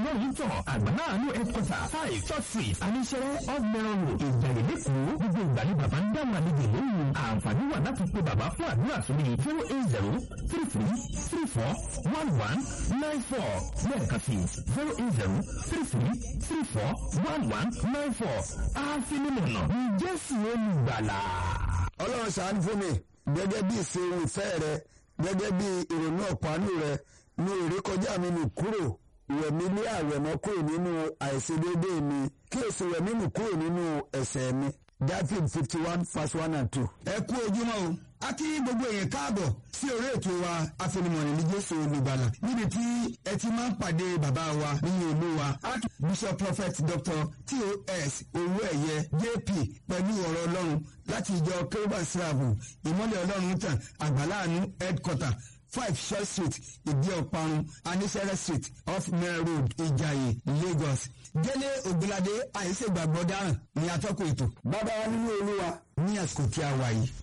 ọlọ́run tàn àgbàlá àánú headquarter five church street aníṣẹ́rẹ́ off mẹ́rọ̀ road ìjàyè lẹ́kọ̀ọ́ gbogbo ìgbà ni bàbá ń dáhùn àlejò lóhùn àǹfààní wà láti pe bàbá fún àdúrà sórí zero eight zero three three three four one one nine four lẹ́ẹ̀kan sí zero eight zero three three three four one one nine four àfinimọ̀nà ní jésù olùgbàlà. ọlọ́run ṣàánú fún mi gẹ́gẹ́ bí ìṣeun ìfẹ́ rẹ gẹ́gẹ́ bí ìrònú ọ̀pánú rẹ ní ìrékọjá mi nù kúrò wẹ̀mí ní àwẹ̀mọ́ kúrò nínú àìṣedéédé mi kí èso wẹ̀mí nù kúrò nínú ẹ̀ṣẹ̀ mi david fifty one verse one and two. ẹ kú ojúmọ́ o a kí gbogbo èèyàn káàbọ̀ sí orí ètò wa àfẹnumọ̀rìn ní jésù olùgbàlà níbi tí ẹ ti máa ń pàdé bàbá wa nínú ìlú wa bishop prophet dr tos owó ẹ̀yẹ jp pẹ̀lú ọ̀rọ̀ ọlọ́run láti ìjọ kérúbà síráàbù ìmọ́lẹ̀ ọlọ́run tàn àgbàláàánú headquarter five short street ìdí ọ̀parun anisere street off mary road ìjàyè lagos délé ògbóládé àìsègbàgbọ́ dáràn ní atọ́kùn ètò bàbá wa nínú olúwa ní àsìkò tí a wà yìí